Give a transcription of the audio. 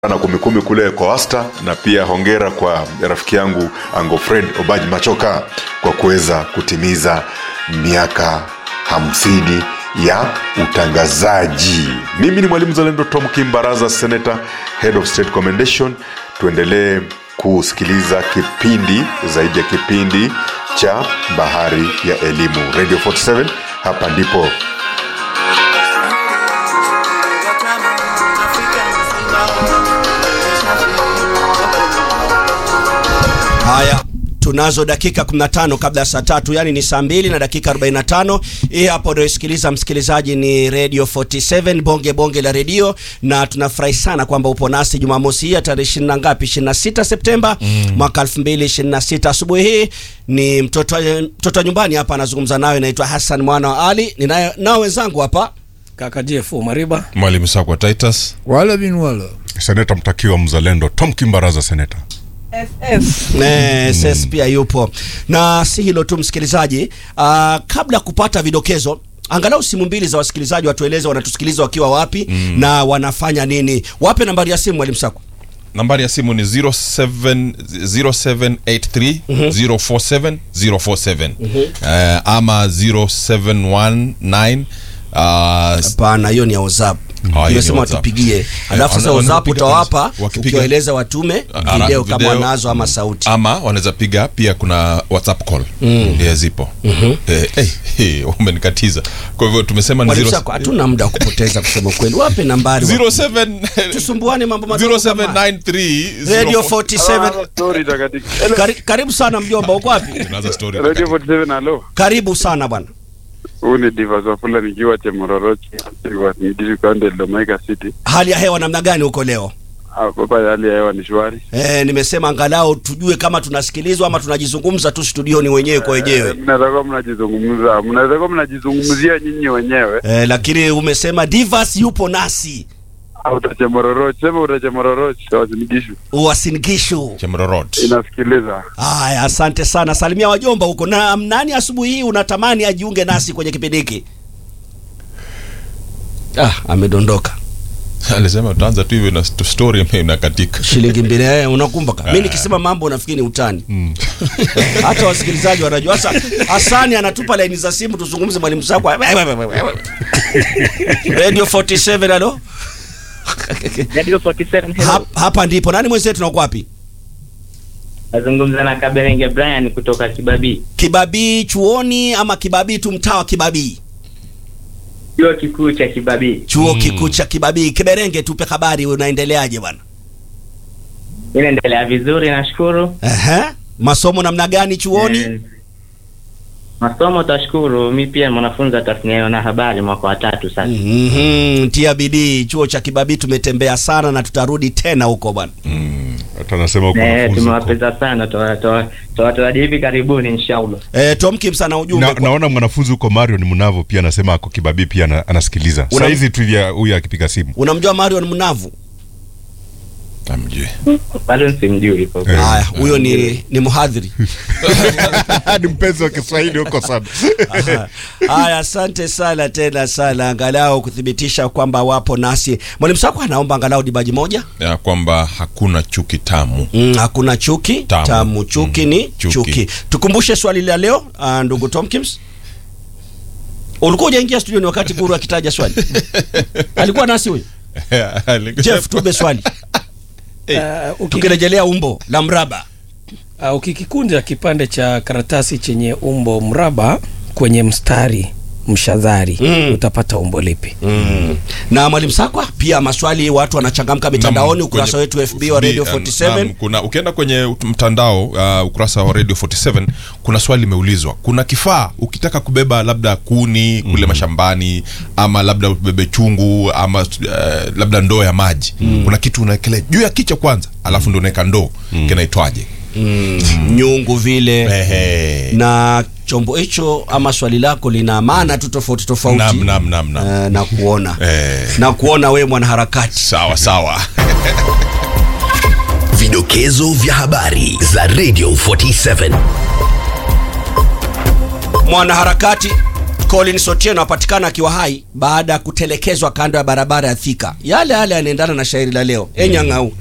na kumikumi kule kwa wasta na pia hongera kwa rafiki yangu ango fred obaji machoka kwa kuweza kutimiza miaka hamsini ya utangazaji mimi ni mwalimu zalendo tom kimbaraza senator head of state commendation tuendelee kusikiliza kipindi zaidi ya kipindi cha bahari ya elimu radio 47 hapa ndipo haya tunazo dakika 15 kabla ya saa tatu yani ni saa mbili na dakika 45 hii hapo unayosikiliza msikilizaji ni radio 47 bonge bonge la redio na tunafurahi sana kwamba upo nasi jumamosi hii ya tarehe ishirini na ngapi 26 septemba mm. mwaka 2026 asubuhi hii ni mtoto mtoto wa nyumbani hapa anazungumza nawe naitwa hassan mwana wa ali ninayo nao wenzangu hapa kaka JFO Mariba mwalimu sakwa titus wala bin wala seneta mtakiwa mzalendo tom kimbaraza seneta Eh, SS pia yupo na si hilo tu msikilizaji uh, kabla ya kupata vidokezo angalau simu mbili za wasikilizaji watueleze wanatusikiliza wakiwa wapi mm. na wanafanya nini wape nambari ya simu mwalimu sako nambari ya simu ni 07 0783 047 047 Eh, ama 0719 uh, hapana hiyo ni ya whatsapp Ah, hiyo ni imesema WhatsApp. watupigie alafu sasa wana- whatsapp wanapiga utawapa kabisa. Wakipiga- ukiwaeleza watume Ara- video kama video, wanazo ama sauti ama wanaweza piga pia kuna whatsapp call mm. yeah, zipo mm-hmm. eh, eh, eh, umenikatiza kwa hivyo tumesema ni mwalimu zero- sako hatuna muda wa kupoteza kusema ukweli wape nambari wa- 07 tusumbuane mambo madogo kama- 0793 radio 04 47 Story takatifu. Kari, karibu sana mjomba uko wapi Tunaanza story Radio 47 halo. karibu sana bwana Huu ni Divas Wafula nikiwa Chemororochi, Midiri County, Domaika City. hali ya hewa namna gani huko leo Hapa hali ya hewa ni shwari. e, nimesema angalau tujue kama tunasikilizwa ama tunajizungumza tu studioni wenyewe kwa Eh, wenyewe Mnaweza kuwa mnajizungumza, mnaweza kuwa mnajizungumzia nyinyi wenyewe. e, lakini umesema Divas yupo nasi Au utachemororochi, sema utachemororochi, wasinigishu. uwasinigishu Chemrorot. Inasikiliza. haya asante sana salimia wajomba huko na nani asubuhi hii unatamani ajiunge nasi kwenye kipindi hiki ah amedondoka alisema utaanza tu hivyo na st- story inakatika shilingi mbili eh, unakumbuka mi nikisema mambo nafikiri ni utani hata wasikilizaji wanajua sasa hasani anatupa laini za simu tuzungumze mwalimu sakwa radio 47 alo Radio 47 hello. Hap, hapa ndipo nani mwenzetu nako wapi Nazungumza na Kaberenge Brian kutoka Kibabii. kibabii chuoni ama kibabii tu mtaa wa kibabii Chuo kikuu cha Kibabii. chuo kikuu cha kibabii kiberenge tupe habari unaendeleaje bwana Inaendelea vizuri nashukuru. Ehe. masomo namna gani chuoni Eh, Masomo tashukuru, mi pia mwanafunzi wa tasnia ya wanahabari mwaka wa tatu sasa. Mhm, tia bidii chuo cha kibabii tumetembea sana na tutarudi tena huko bwana hata anasema huko Eh, wanafunzi huko. tumewapeza sana tawataraji hivi karibuni inshallah. e, tomkim sana ujumbe na, kwa- naona mwanafunzi huko marion mnavo pia anasema ako kibabii pia ana, anasikiliza Una- saizi tu ya huyu akipiga simu unamjua marion mnavu amjui Bado simjui kwa Eh. haya huyo ni ni mhadhiri ni mpenzi wa kiswahili huko sana Aha. haya asante sana tena sana angalau kuthibitisha kwamba wapo nasi mwalimu sako anaomba angalau dibaji moja ya kwamba hakuna chuki tamu mm, hakuna chuki tamu, Tamu. chuki Mm, ni chuki. chuki. tukumbushe swali la leo uh, ndugu tomkins ulikuwa ujaingia studioni wakati guru akitaja swali alikuwa nasi huyu jeff tube swali uh, uki, tukirejelea umbo la mraba uh, ukikikunja kipande cha karatasi chenye umbo mraba kwenye mstari mshadhari Mm. utapata umbo lipi mm. na mwalimu sakwa pia maswali watu wanachangamka mitandaoni ukurasa wetu fb wa radio 47 Naam, kuna ukienda kwenye mtandao uh, ukurasa wa radio 47 kuna swali limeulizwa kuna kifaa ukitaka kubeba labda kuni kule mashambani ama labda ubebe chungu ama uh, labda ndoo ya maji kuna kitu unaekelea juu ya kichwa kwanza alafu ndo unaweka ndoo kinaitwaje mm. nyungu vile Ehe. na chombo hicho ama swali lako lina maana tu tofauti tofauti Naam, naam, naam, naam. Eh, na kuona Eh. na kuona we mwanaharakati sawa sawa Vidokezo vya habari za Radio 47. mwanaharakati Collins Otieno apatikana akiwa hai baada ya kutelekezwa kando ya barabara ya Thika. Yale yale yanaendana na shairi la leo. Enyang'au